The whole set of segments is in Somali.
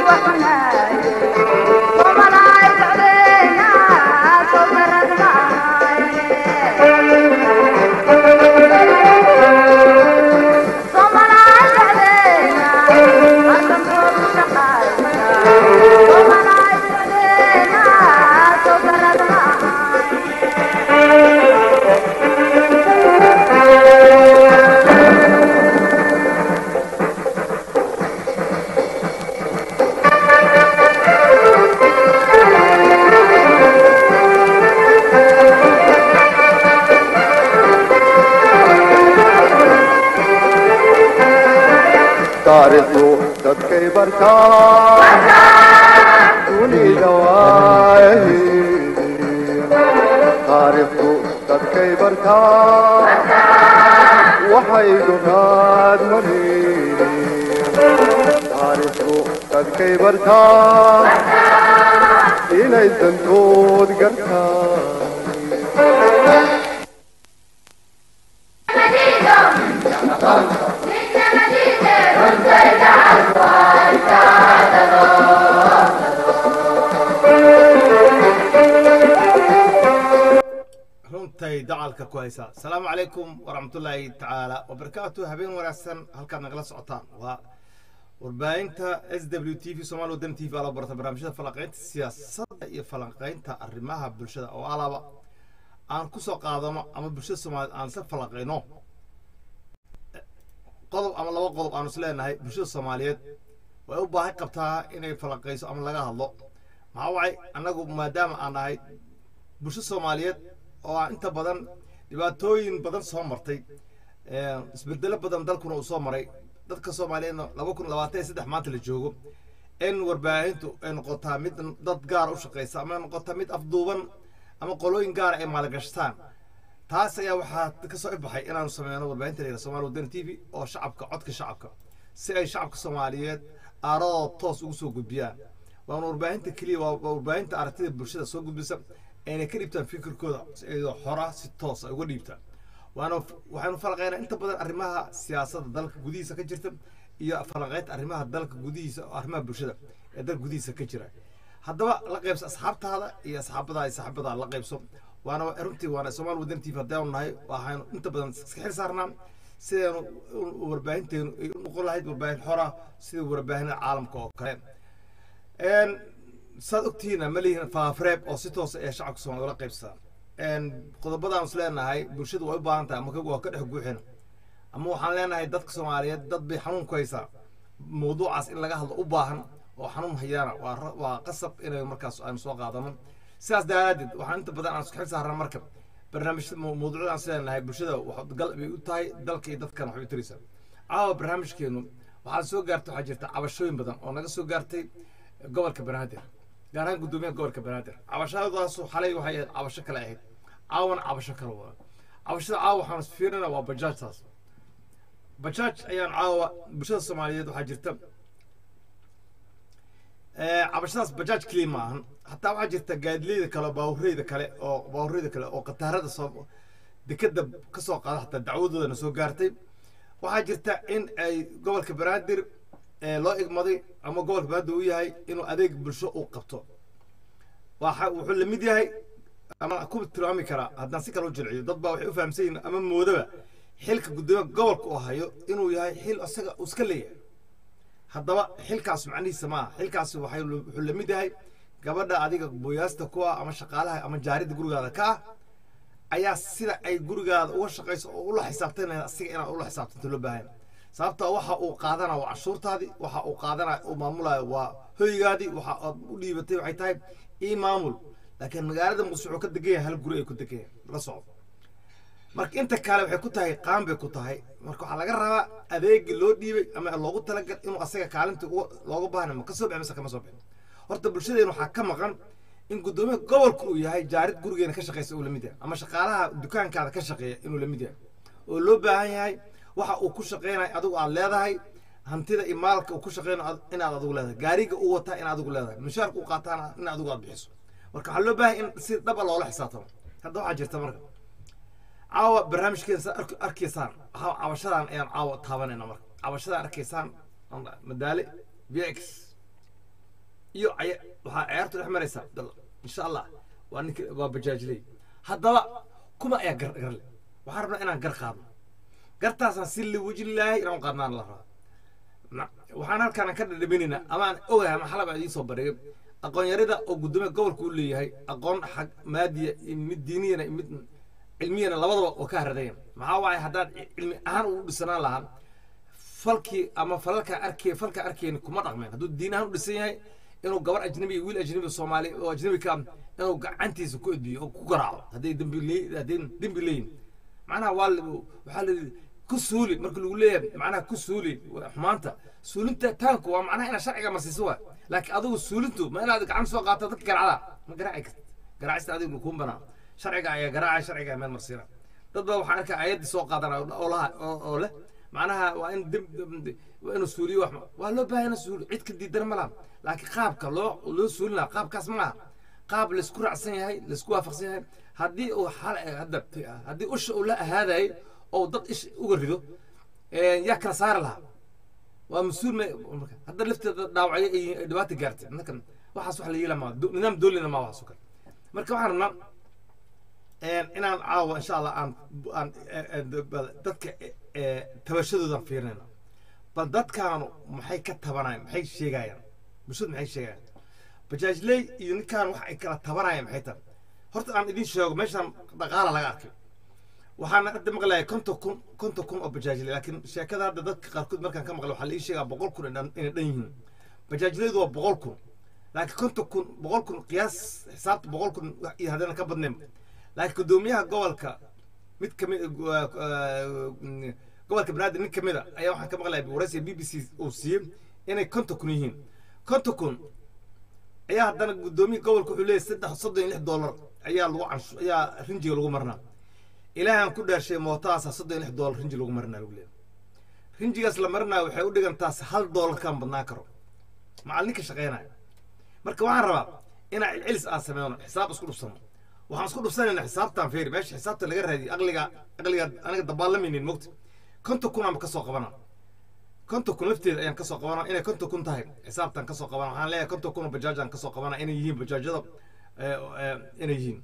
taariikhdu dadkay bartaa dunida waahidi taariikhdu dadkay bartaa waxay dunaad marin taariikhdu dadkay bartaa inay dantood gartaa runtay dacalka ku haysaa asalaamu calaykum waraxmatullaahi tacaala wabarakaatu habeen wanaagsan halkaad nagala socotaan waa warbaahinta s w t v somaali wadan t v ala barta barnaamijyada falanqaynta siyaasadda iyo falanqaynta arrimaha bulshada oo alaba aan ku soo qaadano ama bulshada soomaaliyed aan isla falanqayno qodob ama laba qodob aanu is leenahay bulshada soomaaliyeed way u baahi qabtaa inay falanqayso ama laga hadlo maxaa wacay annagu maadaama aan nahay bulsho soomaaliyeed oo aan inta badan dhibaatooyin badan soo martay isbedelo badan dalkuna uu soo maray dadka soomaaliyeedna laba kun labaatan iyo saddex maanta la joogo in warbaahintu ay noqotaa mid dad gaara u shaqaysa ama ay noqotaa mid afduuban ama qolooyin gaara ay maalgashtaan taas ayaa waxaa ka soo ibaxay inaanu sameyno warbaahinta layidhaha somaali wadani t v oo shacabka codka shacabka si ay shacabka soomaaliyeed aaradooda toos ugu soo gudbiyaan waana warbaahinta keliya waa warbaahinta aragtida bulshada soo gudbisa ayna ka dhiibtaan fikirkooda iyadoo xora si toos ay uga dhiibtaan waana waxaynu falaqaynaa inta badan arrimaha siyaasadda dalka gudihiisa ka jirta iyo falanqaynta arrimaha dalka gudihiisa oo arrimaha bulshada ee dalka gudihiisa ka jira haddaba la qaybso asxaabtaada iyo asxaabadaa iyo saaxiibadaa la qaybso waana runtii waana soomaali wadan tv haddaanu nahay waxaynu inta badan iska xil saarnaa sidaynu warbaahinteenu ay u noqon lahayd warbaahin xora sida warbaahinada caalamka oo kale saad ogtihiina ma lihin faafareeb oo si toosa ee shacabka soomaliya ula qaybsataa qodobadaan is leenahay bulshadu way u baahan tahay ama waa ka dhex guuxina ama waxaan leenahay dadka soomaaliyeed dad bay xanuun ku haysaa mawduucaas in laga hadlo u baahan oo xanuun hayaana waa waa qasab inay markaas aynu soo qaadano sidaas daraaddeed waxaan inta badan aan isku xil saarnaa marka barnaamijyada mawduucyada aan is leenahay bulshada gal bay u tahay dalka iyo dadkan waxbay taraysaa caawa barnaamijkeenu waxaa soo gaartay waxaa jirta cabashooyin badan oo naga soo gaartay gobolka banaadir gaar ahaan guddoomiyaha gobolka banaadir cabashadaasu xalay waxay ahayd cabasho kale ahayd caawana cabasho kale waa cabashada caawa waxaan fiirina waa bajaajtaas bajaaj ayaan caawa bulshada soomaaliyeed waxaa jirta cabashadaas bajaaj keliya ma ahan hataa waxaa jirta gaadileyda kale baawureyda kale oo baawureyda kale oo khataarada soo dekeda ka soo qaada hataa dacwadoodana soo gaartay waxaa jirta in ay gobolka banaadir loo igmaday ama gobolka banaadir uu yahay inuu adeeg bulsho uu qabto waxa wuxuu la mid yahay ama ku tilmaami karaa haddaan si kale u jilciyo dad baa waxay u fahamsan yihin ama moodaba xilka guddoomiyaha gobolka uu hayo inuu yahay xil isaga uu iska leeyahay haddaba xilkaas macnihiisa maaha xilkaasi waxay wuxuu la mid yahay gabadha adiga booyaasta ku ah ama shaqaalaha ama jaaridda gurigaada ka ah ayaa sida ay gurigaada uga shaqayso oo ula xisaabtanaya asiga inaad ula xisaabtanto loo baahan sababta waxa uu qaadanaya waa cashuurtaadii waxa uu qaadanaya uu maamulaya waa hoygaadii waxa aad u dhiibatay waxay tahay ii maamul laakiin magaalada muqdisho wuxuu ka degan yahay hal guri ay ku degan yahay la socdo marka inta kale waxay ku tahay qaan bay ku tahay marka waxaa laga rabaa adeegii loo dhiibay ama loogu talagal inuu asaga kaalinta looga baahna ma ka soo bixin mise kama soo bixin horta bulshadeena waxaa ka maqan in guddoomiyaha gobolka uu yahay jaarid gurigeena ka shaqaysa uu la mid yahay ama shaqaalaha dukaankaada ka shaqeeya inuu la mid yahay oo loo baahan yahay waxa uu ku shaqeynayo adigu aad leedahay hantida iyo maalka uu ku shaqeynayo inaad adigu leedahay gaariga uu wataa in adigu leedahay mushaarka uu qaataana in adigu aad bixiso marka waxaa loo baahan in si dhaba loola xisaabtamo hadda waxaa jirta marka caawa barnaamijkeeda saa arkaysaan cabashadan ayaan caawa taabanayna marka cabashadan arkaysaan madaale v x iyo caya- waxaa ciyaartu dhex maraysa abdalla insha allah waa ninka waa bajaajley haddaba kuma ayaa gar garle waxaan rabnaa inaan gar qaadno gartaasaan si liwajilaahi inaan u qaadnaan la rabaa Ma- waxaan halkaan ka dhadhaminaynaa amaan ogahay ama xalab idiin soo bandhigay aqoon-yarida oo guddoomiya gobolka u leeyahay aqoon xag maadiya iyo mid diiniyana iyo mid cilmiyana labadaba oo ka haradayan maxaa waaye haddaad cilmi ahaan u dhisanaan lahaa falkii ama falalka arkay falka arkayni kuma dhaqmeen hadduu diin ahaan u dhisan yahay inuu gabar ajnabi iyo wiil ajnabi soomaali oo ajnabi ka ah, inuu gacantiisa ku edbiyo oo ku garaaco hadday dembi le hadday dembi leeyihin macnaha waa la- waxaa la yidhi ku suuli marka lagu leeyahay macnaha ku suuli waa xumaanta suulinta taanku waa macnaha inaad sharciga marsiiso waa laakiin adigu suulintu ma inaad gacan soo qaato dadka garacda ma garaaci kartid garaacista adigu kuma banaa sharciga ayaa garaacaya sharciga meel marsiina dad baa waxaan arkaa ayaddii soo qaadanaya oo laha oo oo leh macnaha waa in dib dib- waa inuu suuliyo wax waa loo baahan suuli cid ka diidan ma laha laakiin qaabka loo loo suulina qaabkaas ma laha qaab laisku raacsan yahay laisku waafaqsan yahay haddii uu xal hadda haddii usha uu la ahaadayay oo dad ish uga rido ee, yaa kala saari lahaa waa mas-uul ma marka hadda lafteeda dhaawacyo ay ay dhibaata gaartay marka waxaas wax la yeela maa do- nidaam doolina maa waxaas oo kale marka waxaan rabnaa een, inaan caawa insha allah aan aan eh, eh, bal dadka eh, eh, tabashadoodan fiirinayna bal dadkaanu maxay ka tabanayaan maxay sheegayaan bulshadu maxay sheegayaan bajaajley iyo ninkaan wax ay kala tabanayaan maxay tahay horta aan idin sheego meeshaan dhaqaala laga arkay waxaan hadda maqlayaa konton kun konton kun oo bajaajley laakiin sheekada hadda dadka qaarkood markaan ka maqlay waxaa la ii sheegaa boqol kun inay dhan- inay dhan yihiin bajaajleydu waa boqol kun laakiin konton kun boqol kun qiyaas xisaabta boqol kun wax iyo haddana ka badnayn laakiin guddoomiyaha gobolka mid ka mid gobolka banaadir nin ka mid a ayaa waxaan ka maqlayaa waraysiga b b c uu siiyey inay konton kun yihiin konton kun ayaa haddana guddoomiya gobolka wuxuu leeyahay saddex soddon iyo lix dollar ayaa lagu canshu ayaa rinjiga lagu marnaa ilaahan ku dhaarshay mootaasa soddon iyo lix dollar rinji lagu marinaa lagu leeyahay rinjigaas la marinaa waxay u dhigantaas hal dollar kaan badnaan karo macalinka shaqeynaya marka waxaan rabaa inaan celcelis aan sameyno xisaab isku dhufsano waxaan isku dhufsanaynaa xisaabtan feeri meesha xisaabta laga raadiyo aqliga aqliga aniga dabaallamaynin mogta konton kun aan kasoo qabana konton kun lafteeda ayaan kasoo qabana inay konton kun tahay xisaabtan kasoo qabana waxaan leeyahay konton kun oo bajaaj aan kasoo qabana inay yihiin bajaajyada eh, eh, inay yihiin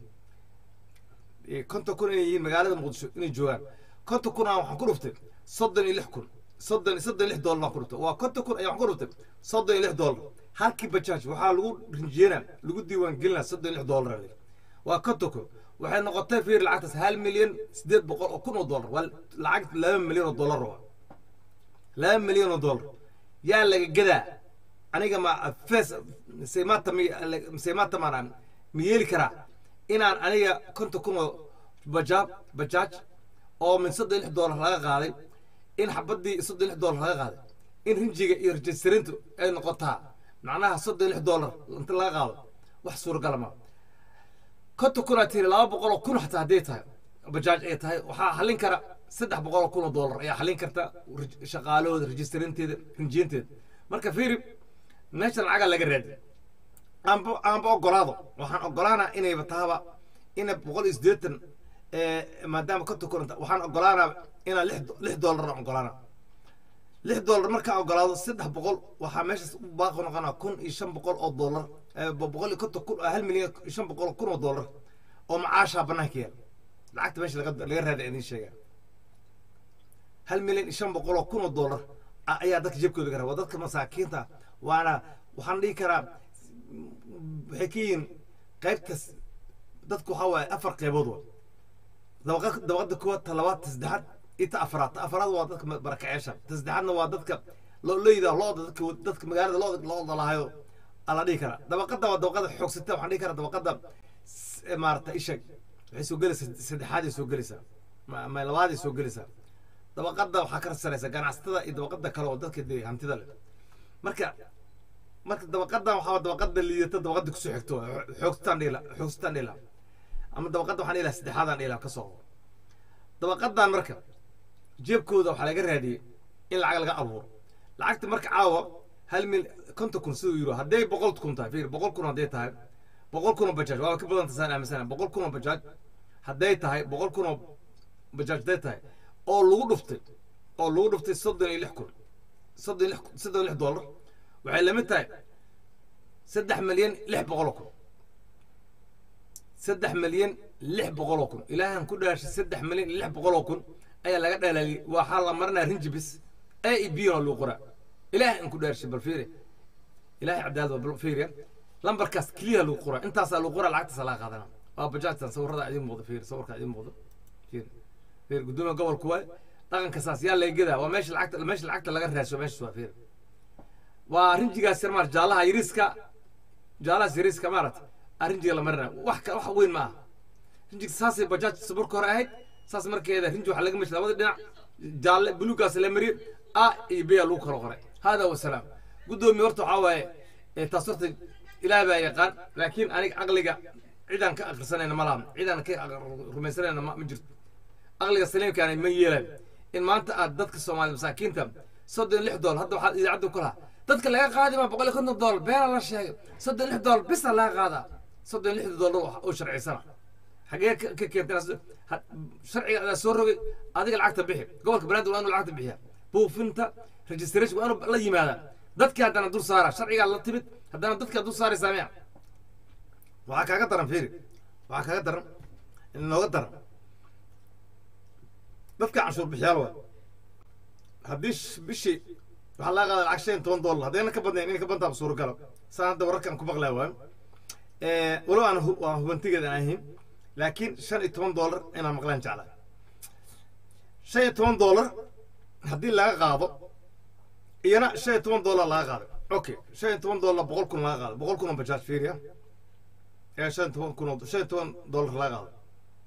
Eh, konton kun inay yihiin magaalada muqdisho inay joogaan konton kun aan waxaan ku dhuftay soddon iyo lix kun soddon soddon iyo lix dollar baan ku dhuftay waa konton kun ayaan waxaan ku dhuftay soddon iyo lix dollar halkii bajaaj waxaa lagu rinjiyena lagu diiwaan gelinaa soddon iyo lix dollar aa layidhi. waa konton kun waxay noqotay fiir lacagtaas hal milyan siddeed boqol oo kun oo dollar waa lacag laba milyan oo dollar waa laba milyan oo dollar yaa laga gadaa aniga ma fes mise maanta mi mise maanta maanaan ma yeeli karaa inaan aniga konton kun oo bajaab bajaaj oo min soddon iyo lix dollar laga qaaday in xabadii soddon iyo lix dollar laga qaaday in rinjiga iyo rejistarintu ay noqotaa macnaha soddon iyo lix dollar inta laga qaado wax suuragala ma konton kun aa tiri laba boqol oo kun xataa hadday tahay bajaaj ay tahay waxaa xallin kara saddex boqol oo kun oo dollar ayaa xallin karta rij- shaqaalahooda rejistarinteeda rinjiyanteeda marka fiiri meesha lacaga laga raadi aanba aanba ogolaado waxaan ogolaanaa inayba tahaba ina boqol iyo siddeetan eh, maadaama konton kun inta- waxaan ogolaanaa inaa lix do- lix dollar aan ogolaanaa lix dollar markaan ogolaado saddex boqol waxaa meeshaas u baaqi noqonaa kun iyo shan boqol oo dollar eh, bo- boqol iyo konton kun hal milyan iyo shan boqol oo kun oo dollar oo macaashaa banaanka yaala lacagta meesha laga laga raada idin sheegaa hal milyan iyo shan boqol oo kun oo dollar a- ayaa dadka jebkooda gara waa dadka masaakiinta waana waxaan dhihi karaa waxay ka yihiin qaybtas dadku waxaa waaye afar qaybood wa dabaqa dabaqada koowaad ta labaad ta saddexaad iyo ta afraad ta afraad waa dadka barakaceesha ta saddexaadna waa dadka loo leyda looda dadka dadka magaalada looda looda lahayo ala dhihi karaa dabaqada waa dabaqada xoogsata waxaan dhihi karaa dabaqada s- ee maarata ishag waxay soo gelaysaa saddexaaday soo gelaysaa ma ma labaaday soo gelaysaa dabaqada waxaa ka saraysa ganacsatada iyo dabaqada kale oo dadka dee hantida leh marka marka dabaqadan waxaa dabaqada liidata dabaqada kusoo xigto xoogsataan dhila xoogsataan dhila ama dabaqada waxaan dhila saddexaadaan dhila ka soo dabaqadan marka jeebkooda waxaa laga raadiyey in lacag laga abuuro lacagta marka caawa hal mil konton kun siduu yiro hadday boqol kun tahay fiir boqol kun hadday tahay boqol kun oo bajaaj waa ka badan tasaan aaminsana boqol kun oo bajaaj hadday tahay boqol kun oo bajaaj hadday tahay oo lagu dhuftay oo lagu dhuftay soddon iyo lix kun soddon iyo lix soddon iyo lix dollar waxay lamid tahay saddex milyan lix boqol oo kun saddex milyan lix boqol oo kun ilaahan ku dhaashay saddex milyan lix boqol oo kun ayaa laga dhalaaliyey waxaa la marinaya rinjibis a e b na lagu qoraa ilaahan ku dhaashay bal fiiri ilaahay cadaalad waa bal fiiriya lambarkaas keliya lagu qoraa intaasaa lagu qoraa lacagtaasa laga qaadana waa bajaajtan sawirada idiin muuqda fiiri sawirka idiin muuqda fiiri fiiri guddoomiya gobolku waay dhaqanka saas yaa laga gedaa waa meesha lacagta meesha lacagta laga raasho meeshaas waa fiiri waa rinjigaas yar maar jaalaha yariiska jaalahaas yariiska maarata rinjiga la marina wax ka wax weyn ma aha rinjiga saasay bajaaj marka hore ahayd saas markeeda rinji waxaa laga mesh labada dhinac jaalle buluugaas la mariyey a iyo b lagu kala qoray hada wasalaam guddoomiye horta waxaa waaye taas horta ilaah baa yaqaan laakiin aniga caqliga cidaan ka akrisanayna ma laha cidaan ka rumaysanayna ma jirto caqliga saliimkaana ma yeelayo in maanta aad dadka soomaaliya masaakiinta soddon lix dool hadda waxaad idaacadda ku lahaa dadka laga qaadi maa boqol iyo konton dool beena la sheegay soddon lix dool bisa laga qaadaa soddon lixda doollar oo sharcisana xagee ka keentay sharciga adaa soo rogay adiga lacagta bixi gobolka banaadir waa inuu lacagta bixiya buufinta registration waa inuu la yimaadaa dadkii haddana dul saara sharcigaa la timid haddana dadkaa dul saaraysaa miya waxaa kaaga daran fiiri waxaa kaaga daran nooga daran dadka canshuur bixiyaal waa haddii bishii waxaa laga qaada lacag shan iyo toban dollar haddayna ka badnayn inay ka bantaaba suuragalo saan hadda wararkan ku maqlaya waayo walow aan waan hubantigeeda aan ahayn laakiin shan iyo toban dollar inaan maqlaan jeclaa shan iyo toban dollar haddii laga qaado iyana shan iyo toban dollar laga qaado okay shan iyo toban dollar boqol kun laga qaado boqol kun oo bajaaj fiiriya ee shan iyo toban kun oo shan iyo toban dollar laga qaado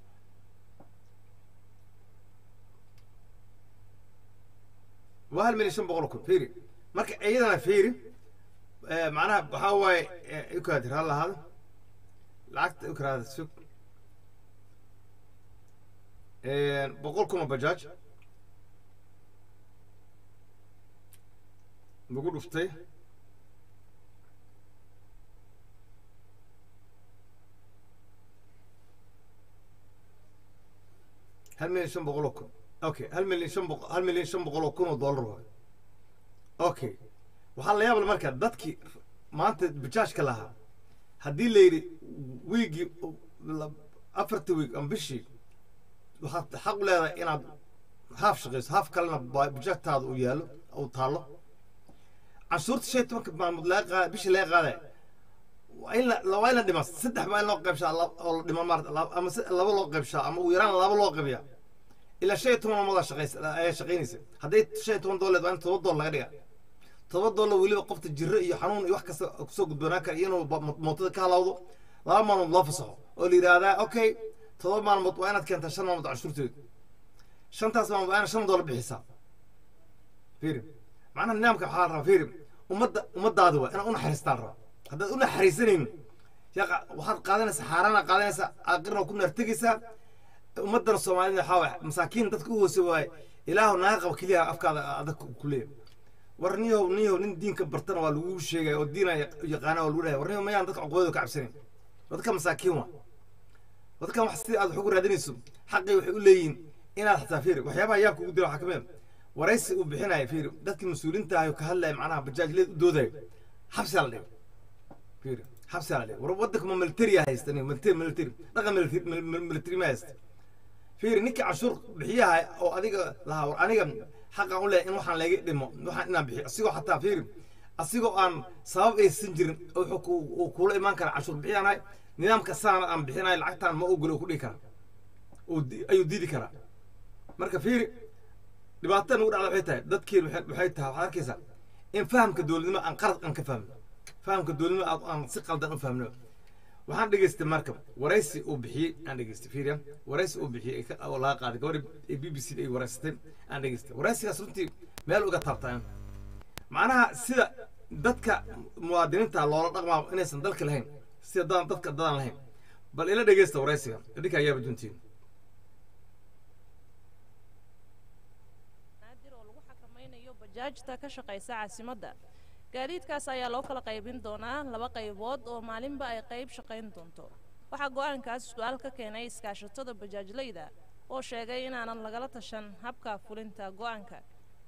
waa hal milyan shan boqol oo kun fiiri marka iyadana fiiri macnaha waxaa waaye ikaadir ha lahaada lacagta ikraada sug boqol kun oo bajaaj lagu dhuftay hal milyan shan boqol oo kun okay hal milyan shan boqol hal milyan shan boqol oo kun oo dollar waay okay waxaa la yaabla marka dadkii maanta bajaajka lahaa haddii la yidhi wiigii afarta wiig ama bishii waxaad xaq u leedahay inaad haaf shaqayso haaf kalena bajaajtaada uu yaallo uu taallo canshuurta shan iyo tobanka maalmood laga qaada bishii laga qaadaya waa in la waa in la dhimaa saddex baa in loo qaybshaa oo la dhima maarata ama laba loo qaybshaa ama ugu yaraan laba loo qaybiyaa ilaa shan iyo toban maalmood shaqays ayaa shaqaynaysa hadday shan iyo toban dooleed waa in todoba dool laga dhigaa todoba doolar weliba qofta jirro iyo xanuun iyo wax kasta kusoo gudboonaan kara inuu mootada ka halawdo laba maalmood loo fasaxo oo la yidhaahdaa okay todoba maalmood waa inaad keentaa shan maalmood canshuurteedu shantaas maalmood waa inaad shan doolar bixisaa fiiri macnaha nidaamka waxaa la rabaa fiiri ummadda ummaddaadi waa inaad u naxariistaan rabaa haddaad u naxariisanaynin yaqa waxaad qaadanaysaa xaaraana qaadanaysaa aaqirna ku naartegaysaa ummaddana soomaalida waxaa waay masaakiin dadka u hoose waaye ilaahu naga qaba keliya afkaada adag ku leeyahay war niyow niyow nin diinka bartana waa lagu sheegaya oo diina yaqaana waa lagu dhahay war niyow mayaan dadka cuqubadooda ka cabsanayn dadka masaakiin waa dadkan wax sidii aad wax ugu raadinayso xaqii waxay u leeyihiin inaad xataa fiiri waxyaabaha yaabka ugu dira waxaa ka mid waraysi uu bixinaya fiiri dadkii mas-uuliinta ahayo ka hadlaya macnaha bajaajleed u doodayo xabsiyaa la dhigay fiiri xabsiyaa la dhigay war waddanka ma militariya haysta nin militari militari dhaqan militari ma haysta fiiri ninkii canshuur bixiyaha oo adiga lahaa war aniga xaqan u leeyahay in waxaan laga dhimo waxaan inaan bixiyo asigoo xataa fiiri asigoo aan sabab aysan jirin wuxuu kuula imaan karaa canshuur bixiyaanahay nidaamka saana aan bixinayo lacagtaan ma ogolo ku dhihi karaa ayuu diidi karaa marka fiiri dhibaatada nagu dhacda waxay tahay dadkeen waxay tahay waxaad arkaysaa in fahamka dowladnimo aan qarad aan ka fahmno fahamka dowladnimo aan si qaldan u fahmno waxaan dhegaystay marka waraysi uu bixiyey aan dhegaystay fiiriya waraysi uu bixiyey oo laga qaaday gabadha ee b b c ay waraysatay aan dhegaystay waraysigaas runtii meel uga taabtaan macnaha sida dadka muwaadiniinta loola dhaqmaa inaysan dalka lahayn sida dad dadka dadaan lahayn bal ila dhegeysta waraysiga idinka ayaaba duntiin bajaajta ka shaqaysa caasimadda gaadiidkaas ayaa loo kala qaybin doonaa laba qaybood oo maalinba ay qayb shaqayn doonto waxaa go-aankaas su-aal ka keenay iskaashatada bajaajlayda oo sheegay inaanan lagala tashan habka fulinta go-aanka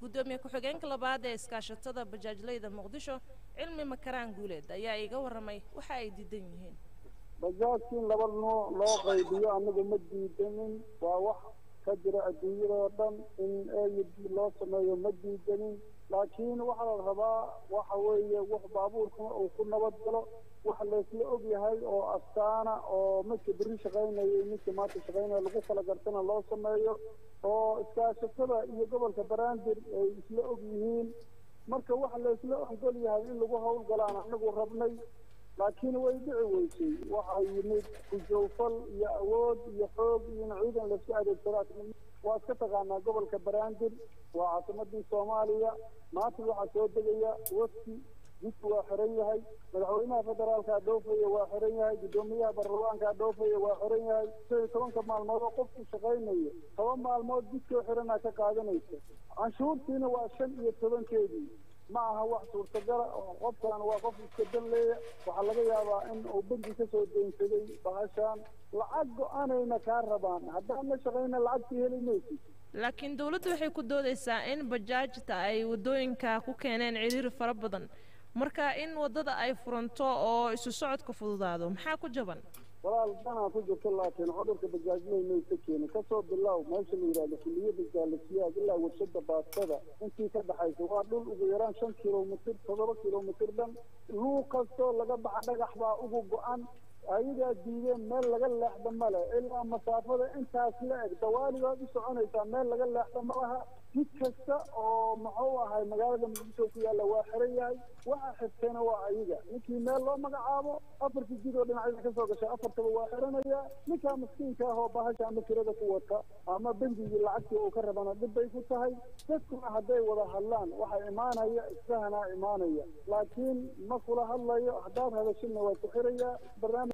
guddoomiye ku-xigeenka labaad ee iskaashatada bajaajleyda muqdisho cilmi makaraan guuleed ayaa iiga warramay waxa ay diidan yihiin bajaajka in laba nooc loo qaybiyo anaga ma diidanin waa wax ka jira adduunyadoo dhan in a iyo b loo sameeyo ma diidanin laakiin waxaa la rabaa waxa weeye wax baabuurkuna uu ku nabad galo waxa laysla og yahay oo astaana oo midka berri shaqaynaya iyo midka maanta shaqaynaya lagu kala gartana loo sameeyo oo iskaashatada iyo gobolka banaadir ay isla og yihiin marka waxa laysla ogol yahay in lagu howlgalaan anagu rabnay laakiin way dhici weysay waxaa yimid kujowfal iyo awood iyo xoog iyo in ciidan laisku adeegsado waa iska taqaanaa gobolka banaadir waa caasimadii soomaaliya maanta waxaa soo degaya wafti jidku waa xiran yahay madaxweynaha federaalkaa dhoofaya waa xiran yahay guddoomiyaha baarlamaankaa dhoofaya waa xiran yahay shan iyo tobanka maalmood oo qofku shaqaynayo toban maalmood jidkoo xiranaa ka qaadanaysa canshuurtiina waa shan iyo tobankeedii ma aha wax suurtagala oo qofkan waa qof iska dan leeya waxaa laga yaabaa in uu banki kasoo deynsaday bahashaan lacag go-aanayna kaa rabaan haddaan la shaqayna lacagtii heli maysid laakiin dowladdu waxay ku doodaysaa in bajaajta ay waddooyinka ku keeneen ciriiri fara badan marka in waddada ay furanto oo isu socodka fududaado maxaa ku jaban walaal danaa ku jirto laakiin cudurka bajaajley maysa keenin kasoo bilow meesha la yidhahdo kuliyadda jaalasiyaad ilaa warshada baastada intii ka dhaxaysa waa dhul ugu yaraan shan kilomitir toddoba kilomitir dhan luuq kastoo laga baxa dhagax baa ugu go-an ayagaa diideen meel laga leexda male ilaa masaafada intaas la eg dawaalibaad u soconaysaa meel laga leexda malaha jid kasta oo muxuu ahay magaalada muqdisho ku yaalla waa xiran yahay waxa xirteena waa ayaga ninkii meel loo magacaabo afartii jid oo dhinacyada kasoo gashay afartaba waa xiranaya ninkaa miskiinka ah oo bahasha ama kirada ku wata ama bengigii lacagtii uu ka rabana dhib bay ku tahay dadkuna hadday wada hadlaan waxaa imaanaya isfahanaa imaanaya laakiin ma kula hadlayo haddaad hadashina waa ku xirayaa barnaamij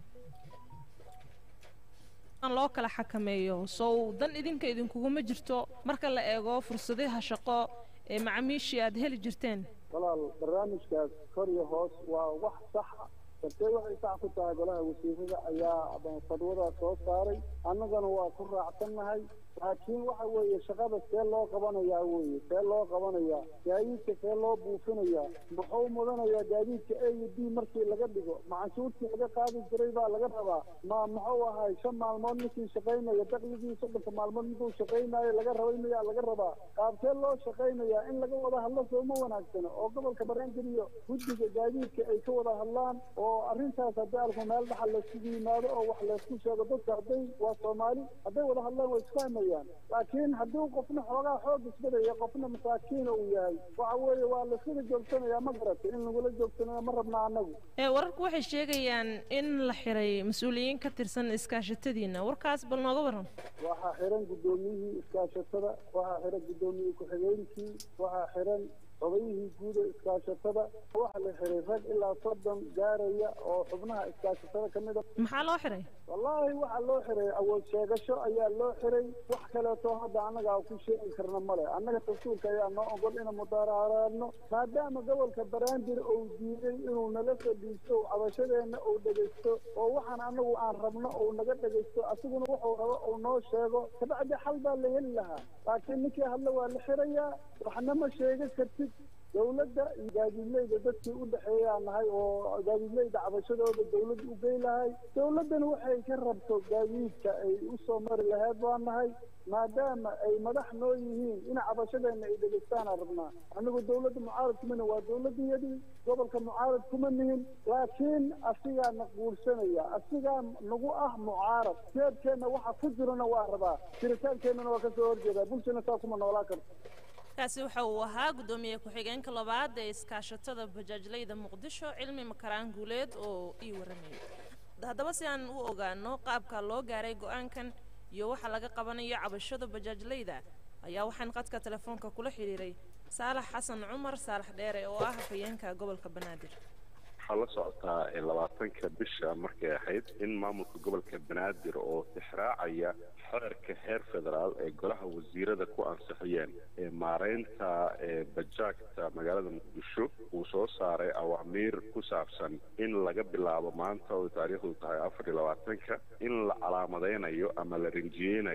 loo kala xakameeyo sow dan idinka idinkuguma jirto marka la eego fursadaha shaqo ee macaamiishii aad heli jirteen walaal barnaamijkaas kor iyo hoos waa wax saxa sabtee waxay sax ku tahay golaha wasiirada ayaa fadwadaas soo saaray annagana waa ku raacsannahay laakiin waxa weeye shaqada see loo qabanayaa weeye see loo qabanayaa gaadiidka see loo buufinayaa muxuu mudanayaa gaadiidka a iyo b markii laga dhigo macanshuurtii laga qaadi jiray baa laga rabaa ma muxuu ahay shan maalmood ninkii shaqaynaya dakligii soddonka maalmood ninkuu shaqaynayo laga rabay miyaa laga rabaa qaabkee loo shaqaynayaa in laga wada hadlo sooma wanaagsano oo gobolka banaadir iyo guddiga gaadiidka ay ka wada hadlaan oo arrintaas haddii alku meel dhaxal layskugu yimaado oo wax laysku sheego dadka hadday waa soomaali hadday wada hadlaan way isfahmayaan laakiin haddii qofna xoogaa xoog isbadaya qofna masaakiina uu yahay waxa weeye waa layskada joogsanayaa ma garatay in lagula joogsanaya ma rabna annagu ee wararku waxay sheegayaan in la xiray mas-uuliyiin ka tirsan iskaashatadiina warkaas bal nooga waran waxaa xiran guddoomiyihii iskaashatada waxaa xiran guddoomiyihii ku-xigeenkii waxaa xiran odayyihii guud ee iskaashatada waxaa la xiray rag ilaa soddon gaaraya oo xubnaha iskaashatada ka mid a maxaa loo xiray wallaahi waxaa loo xiray awood sheegasho ayaa loo xiray wax kaleeto hadda annaga ku sheegi karna male annaga dastuurka ayaa noo ogol inaan mudaaraaraadno maadaama gobolka banaadir uu diiday inuu nala fadhiisto cabashadeenna uu dhegaysto oo waxaan annagu aan rabno uu naga dhegaysto asiguna wuxuu rabo uu noo sheego kabacdi xal baa la heli lahaa laakiin ninkii hadle waa la xirayaa waxna ma sheegi kartid dawladda iyo gaadiidleyda dadkii u dhexeeyaa nahay oo gaadiidleyda cabashadooda dawladda u gey lahay dawladdana waxay ka rabto gaadiidka ay u soo mari laheyd baa nahay maadaama ay madax noo yihiin in cabashadeenna ay dhegeystaanaa rabnaa anigu dawladda mucaarad kumana waa dawladdiyadii gobolka mucaarad kuma nihin laakiin asigaa na guursanaya asigaa nagu ah mucaarad jeebkeenna waxa ku jirana waa rabaa jiritaankeennana waa kasoo horjeedaa bulshana saa kuma noolaa karto kaasi waxa uu ahaa guddoomiye ku-xigeenka labaad ee iskaashatada bajaajleyda muqdisho cilmi makaraan guuleed oo ii waramayay haddaba si aan u ogaano qaabka loo gaaray go-aankan iyo waxa laga qabanayo cabashada bajaajleyda ayaa waxaan qadka telefoonka kula xidhiiray saalax xasan cumar saalax dheere oo ah hafayeenka gobolka banaadir waxaa la socotaa labaatanka bisha markay ahayd in maamulka gobolka banaadir oo tixraacaya xeerka heer federaal ee golaha wasiirada ku ansixiyeen ee maareynta bajaagta magaalada muqdisho uu soo saaray awaamiir ku saabsan in laga bilaabo maanta oo taariikhdu tahay afar iyo labaatanka in la calaamadeynayo ama la rinjiyeynayo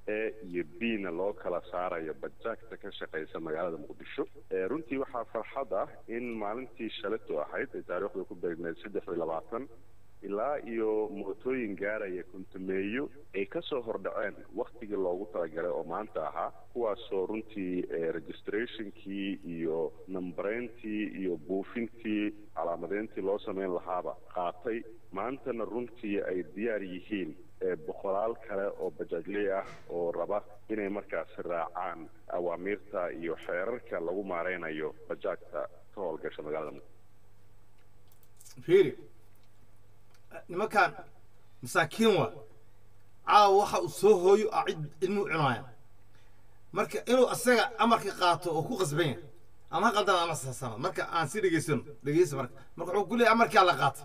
a iyo b na loo kala saarayo bajaajta ka shaqaysa magaalada muqdisho runtii waxaa farxad ah in maalintii shaleto ahayd ee taariikhda ku beegneed saddex iyo labaatan ilaa iyo mootooyin gaaraya kuntumeeyo ay kasoo hordhaceen waktigii loogu talagalay oo maanta ahaa kuwaasoo runtii registrationkii iyo nambareyntii iyo buufintii calaamadeyntii loo sameyn lahaaba qaatay maantana runtii ay diyaar yihiin boqolaal kale oo bajaajley ah oo raba inay markaasi raacaan awaamiirta iyo xeerarka lagu maareynayo bajaajta ka howlgasha magaalada fiiri nimankaan masaakiin waa caawa waxa uu soo hooyo a cid ilmuhu cunaaya marka inuu asaga amarka qaato oo ku qasban yahay ama ha qaldana ama saasama marka aan si dhegeysano dhegeysa marka marka wuxuu ku leeyahay amarkaa la qaata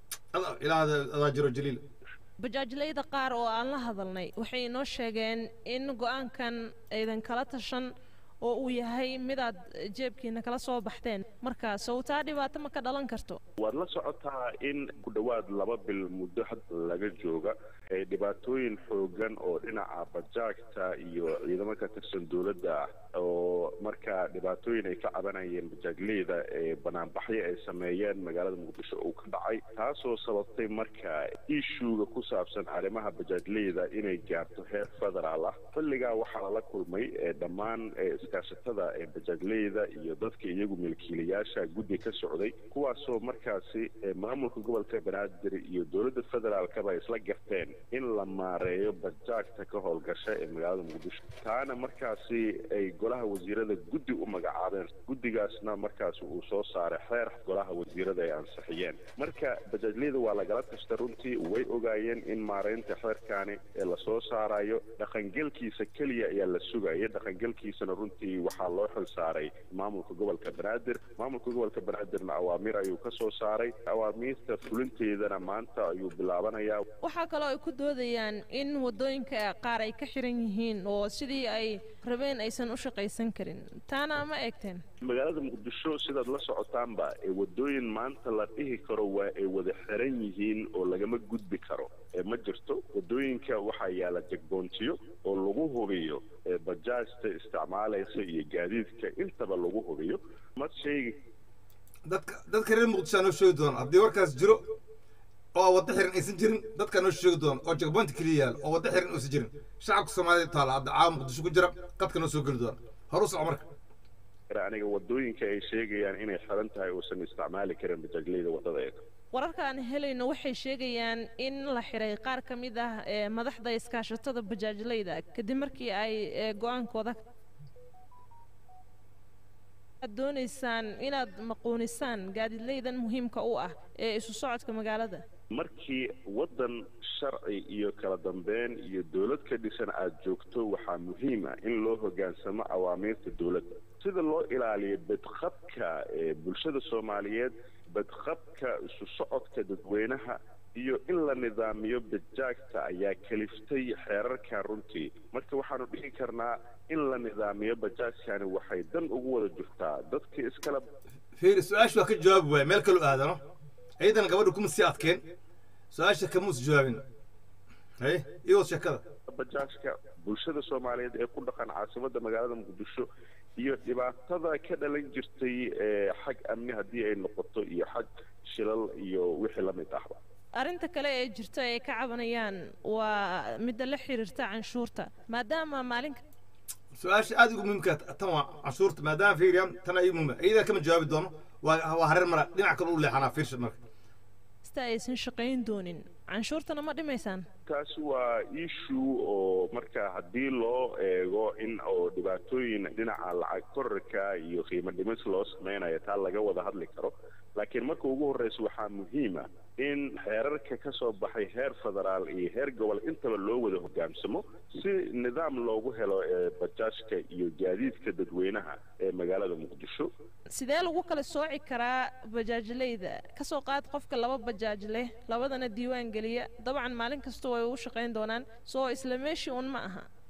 ilaa adaa jiro jaliil bajaajlayda qaar oo aan la hadalnay waxay inoo sheegeen in go-aankan aydan kala tashan oo uu yahay midaad jeebkiina kala soo baxteen marka sawtaa dhibaato ma ka dhalan karto waad la socotaa in ku dhowaad laba bil muddo hadda laga jooga ee dhibaatooyin xoogan oo dhinaca bajaajta iyo ciidamo ka tirsan dowladda ah oo markaa dhibaatooyin ay ka cabanayeen bajaajleyda ee banaanbaxyo ay sameeyeen magaalada muqdisho uu ka dhacay taasoo sababtay marka ishuuga ku saabsan arrimaha bajaajleyda inay gaarto heer federaal ah xilligaa waxaa lala kulmay ee dhammaan iskaashatada ee bajaajleyda iyo dadka iyagu milkiilayaasha guddi ka socday kuwaasoo markaasi maamulka gobolka banaadir iyo dowladda federaalkaba isla garteen in la maareeyo bajaajta ka howlgasha ee magaalada muqdisho taana markaasi ay golaha wasiirada guddi u magacaabeen guddigaasna markaasi uu soo saaray xeer golaha wasiirada ay ansixiyeen marka bajaajleyda waa lagala tashta runtii way ogaayeen in maareynta xeerkaani ee lasoo saarayo dhaqangelkiisa keliya ayaa la sugaya dhaqangelkiisana runtii waxaa loo xil saaray maamulka gobolka banaadir maamulka gobolka banaadirna awaamiir ayuu ka soo saaray awaamiirta fulinteedana maanta ayuu bilaabanayaa waxaa kaloo ay ku doodayaan in wadooyinka qaar ay ka xiran yihiin oo sidii ay rabeen aysan u shaqaysan karin taana ma eegteen magaalada muqdisho sidaad la socotaanba ee wadooyin maanta la dhihi karo waa ay wada xiran yihiin oo lagama gudbi karo ma jirto wadooyinka waxaa yaala jegboontiyo oo lagu hubiyo bajaajta isticmaalaysa iyo gaadiidka intaba lagu hubiyo ma sheegi dadka dadka reer muqdisho noo sheegi doona haddii warkaas jiro oo waddo xiran aysan jirin dadka noo sheegi doona oo jegboonti keliya yaal oo waddo xiran aysan jirin shacabka soomaalida taala hadda caawa muqdisho ku jira qadka noo soo geli doona hor u soco marka aniga wadooyinka ay sheegayaan inay xiran tahay uusan isticmaali karin bajaajleyda wadadeeda wararka aan helayno waxay sheegayaan in la xiray qaar ka mid ah ee madaxda iskaashatada bajaajleyda kadib markii ay go-aankooda aad doonaysaan inaad maquunisaan gaadiidleydan muhiimka u ah ee isu socodka magaalada markii waddan sharci iyo kala dambeyn iyo dowlad ka dhisan aada joogto waxaa muhiim ah in loo hoggaansamo awaamiirta dowladda sida loo ilaaliyo badqabka ee bulshada soomaaliyeed badqabka isu socodka dadweynaha iyo in la nidaamiyo bajaagta ayaa kaliftay xeerarkan runtii marka waxaanu dhihi karnaa in la nidaamiyo bajaajkani waxay dan ugu wada jirtaa dadka iskala fiiri su-aasha waa ka jawaabi waaya meel kaloo aadano ciidan gabadha kuma sii adkeen su-aasha kamuus jawaabin haye iyo wad sheekada bajaajka bulshada soomaaliyeed ee ku dhaqan caasimadda magaalada muqdisho iyo dhibaatada ka dhalan jirtay ee xag amni haddii ay noqoto iyo xag shilal iyo wixii la mid ahba arrinta kale ee jirta ay ka cabanayaan waa midda la xiriirta canshuurta maadaama maalinka su-aasha aada ugu muhiimka tan waa canshuurta maadaama fiiriya tan ay muhiima iyadaa kama jawaabi doono waa waa hareer mara dhinac kale u leexanaa fiirsha marka ista aysan shaqayn doonin canshuurtana ma dhimaysaan taasi waa issue oo marka haddii loo eego in oo dhibaatooyin dhinaca lacag korarka iyo qiimo dhimis loo sameynayo taa laga wada hadli karo laakiin marka ugu horreysa waxaa muhiim ah in xeerarka ka soo baxay heer federaal iyo heer gobol intaba loo wada hogaansamo si nidaam loogu helo ee bajaajka iyo gaadiidka dadweynaha ee magaalada muqdisho sidee lagu kala sooci karaa bajaajleyda kasoo qaad qofka laba bajaaj leh labadana diiwaan geliya dabcan maalin kasta way ugu shaqayn doonaan soo isla meeshii un ma aha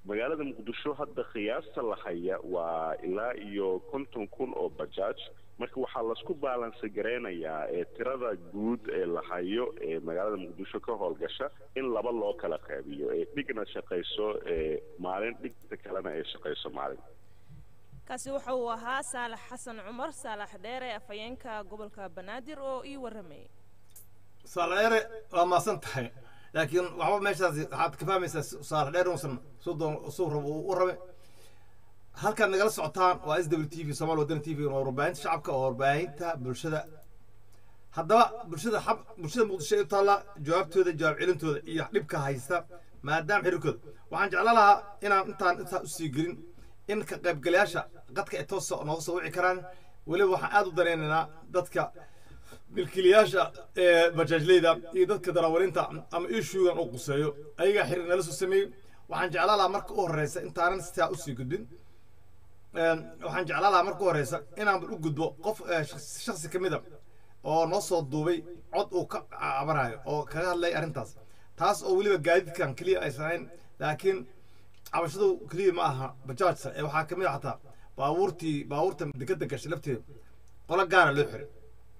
magaalada muqdisho hadda qiyaasta la haya waa ilaa iyo konton kun oo bajaaj marka waxaa lasku baalansi gareynayaa ee tirada guud ee la hayo ee magaalada muqdisho ka howlgasha in laba loo kala qeybiyo ee dhigna shaqayso ee maalin dhigta kalena ay shaqayso maalin kaasi waxa uu ahaa saalax xasan cumar saalax dheere afhayeenka gobolka banaadir oo ii waramayay saalax waa maasan tahay laakiin waxba meeshaas waxaad ka fahmaysaa saalax dheer uusan suu doon suu rabo uu u rabe halkaad nagala socotaan waa s w t v somaali wadani t v waa warbaahinta shacabka oo warbaahinta bulshada haddaba bulshada xab bulshada muqdisho ay u taallaa jawaabtooda jawaab celintooda iyo dhibka haysta maadaama xiriirkooda waxaan jeclaan lahaa inaan intaan intaa usii gelin in ka qaybgalayaasha qadka ay toos nooga soo wici karaan weliba waxaan aad u danaynaynaa dadka milkiilayaasha ee bajaajleyda iyo dadka daraawalinta ama ishuugan uu quseeyo ayagaa xiriir nala soo sameeyey waxaan jeclaan lahaa marka u horeysa intaanan sitaa usii gudbin waxaan jeclaan lahaa marka u horeysa inaan u gudbo qof shaksi ka mida oo noo soo duubay cod uu ka cabanayo oo kaga hadlay arrintaas taas oo weliba gaadiidkan keliya aysan ahayn laakiin cabashadu keliya ma aha bajaajsa ee waxaa kamid a xataa baabuurtii baabuurta dekada gashay lafteeda qolo gaara loo xiray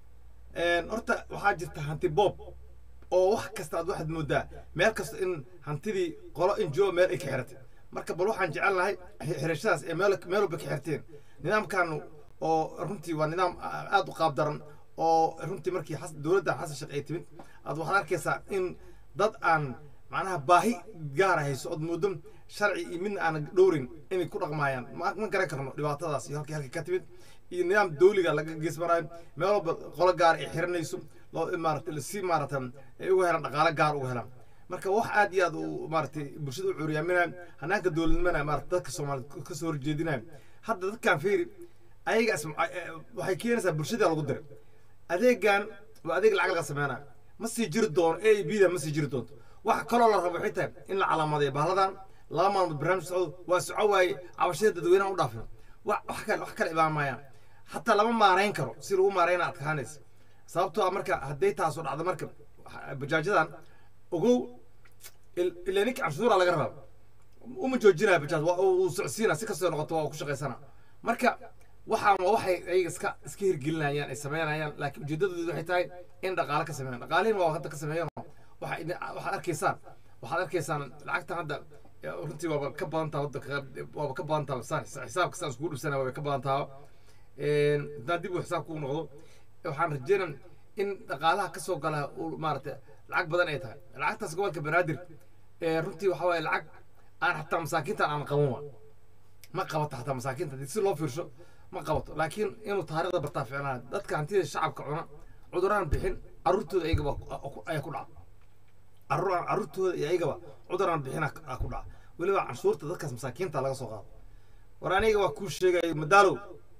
horta waxaa jirta hanti boob oo wax kasta aad waxaad moodaa meel kasta in hantidii qolo injo meel ay ka xiratay marka bal waxaan jecel lahay xirashadaas ee meel meel walba ka xirteen nidaamkan oo runtii waa nidaam aad u qaab daran oo runtii markii dowladda xasan sheekh ay timid aad waxaad arkaysaa in dad aan macnaha baahi gaara hayso ood moodo sharci iyo midna aan dhowrin inay ku dhaqmaayaan ma garan karno dhibaatadaas iyo halkii halkii ka timid iyo nidaam dawliga laga geesmaraayo meel walba qolo gaar ay xiranayso loo maarata si maarata ay uga helaan dhaqaale gaar uga helaan marka wax aad iyo aad u maaratay bulshada u cuuriyaaminaya hanaanka dowladnimana maarata dadka soomaaliyed ka soo horjeedinaya hadda dadkan fiiri ayagaas waxay keenaysaa bulshada lagu diray adeegan waa adeeg lacag laga sameynaya ma sii jiri doono a b da ma sii jiri doonto waxa kaloo la rabo waxay tahay in la calaamadeeyo bahladan laba maalmood barnaamij socdo waa soco waaye cabashada dadweynaha u dhaafin wax wax kale wax kale ibaan maayaan xataa lama maarayn karo si lagu maarayna adkaanaysa sababtoo ah marka hadday taasoo dhacdo marka bajaajadan ogow ilaa ninka canshuura laga rabaa uma joojinaya bajaaj waa uu socsiina si kastoo noqoto waa ku shaqaysana marka waxaan waa waxay ayaga iska iska hirgelinayaan ay sameynayaan laakiin ujeedadoodu waxay tahay in dhaqaale ka sameeyaan dhaqaalihin waa hadda ka sameeyaan waxay waxaad arkaysaan waxaad arkaysaan lacagtan hadda runtii waaba ka badan taha waddanka waaba ka badan taha saan xisaabka saan iskugu dhibsanaya waaba ka badan taha haddaan dib uu xisaabka u noqdo waxaan rajeynaa in dhaqaalaha ka soo gala uu maaragtay lacag badan ay tahay lacagtaas gobolka banaadir runtii waxa waaye lacag aan xataa masaakiintan aan qaban waa ma qabato xataa masaakiinta haddii si loo fiirsho ma qabato laakiin inuu taariikhda bartaa ficnaan dadka hantida shacabka cuna cuduraan bixin carruurtooda ayagaba ayaa ku dhaca carruur carruurtooda iyo ayagaba cuduraan bixina ku dhaca weliba canshuurta dadkaas masaakiinta laga soo qaado war aniga waa kuu sheegaya madaalow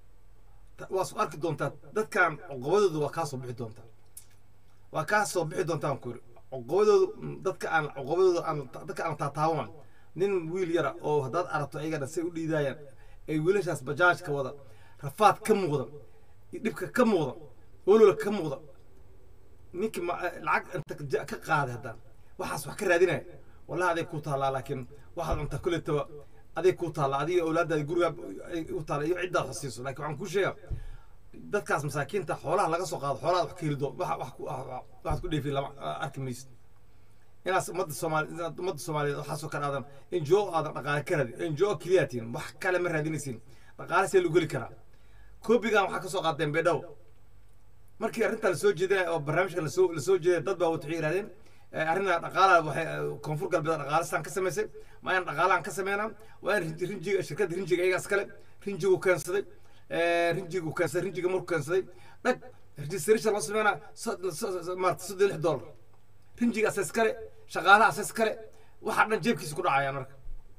waa soo arki doontaa dadkan cuqubadooda waa kaa soo bixi doontaa waa kaa soo bixi doontaa aan ku yiri cuqubadoodu dadka aan cuqubadooda aan dadka aan taataawan nin wiil yara oo haddaad aragto ayagana say u dhiidaayaan ay wiilashaas bajaajka wada rafaad ka muuqda dhibka ka muuqda olula ka muuqda ninkii lacag inta ka qaaday haddaan waxaas wax ka raadinaya wallahi aday ku taallaa laakiin waxaad cuntaa kulletaba aday ku taallaa adiga awlaadaada guriga u taalla iyo ciddaad xasiiso laakiin waxaan kuu sheegaa dadkaas masaakiinta xoolaha laga soo qaado xoolaha wax ka heli doo waxaad ku dheefin lama arki maysid inaas ummadda soomaali inaad ummadda soomaaliyeed waxaasoo kale aadan ngo aadan dhaqaale ka raadin ngo keliyaatiin wax kale ma raadinaysiin dhaqaale see lagu heli karaa koobigan waxaa ka soo qaadeen beedhaw markii arrintaa lasoo jeedinaya oo barnaamijka lasoo lasoo jeedaya dad baa waxay yidhahdeen arrinta dhaqaalaha waxay koonfur galbeed dhaqaalistaan ka samaysay ma ayaan dhaqaalahan ka sameynaa waa in rinjiga shirkadda rinjiga iyagaas kale rinjigu keensaday rinjigu keensaday rinjiga markuu keensaday dhag registration loo sameynaa maarata soddon lix dollar rinjiga asaas kale shaqaalaha asaas kale waxaa dhan jeebkiisa ku dhacayaan marka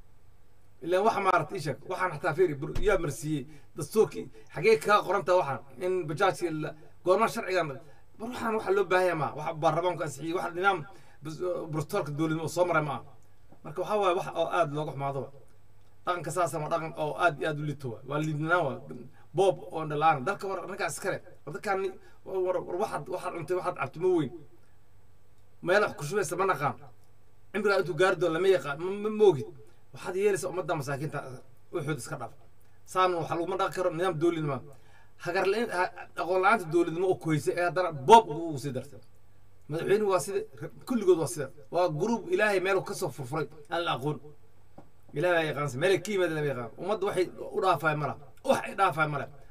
ilaan waxa maarata ii sheeg waxaan xataa fiiri yaa marsiiyey dastuurkii xagee kaga qorantaa waxaan in bajaajki goormaa sharcigan war waxaan waxa loo baahanya maa wax baarlamaanku ansixiyey wax nidaam brotoolka dowladnimo oo soo maray maa marka waxaa waaye wax oo aad looga xumaado dhaqanka saasana waa dhaqan oo aad iyo aad u liito waa waa liidnaan waa boob oo dhalaan dalka war arrinkaas iskale war dadkaan war waxaad waxaad cuntay waxaad cabtay ma weyn meel wax ku shubaysa ma naqaan cimrigaa intuu gaari doon lama yaqaan ma moogid waxaad yeelaysaa ummadda masaakiinta wuxuud iska dhaaf saan waxa laguma dhaqi karo nidaam dowladnimo hagar la- ha- aqoon la-aanta dowladnimo oo koysa ee haddana boob ugu sii dartay madaxweynuhu waa sida kulligood waa sida waa gruub ilaahay meel kasoo furfuray aan la aqoon ilaahay yaqaansa meel ka yimaada lama yaqaan ummadda waxay u dhaafaay mala wax ay dhaafaay male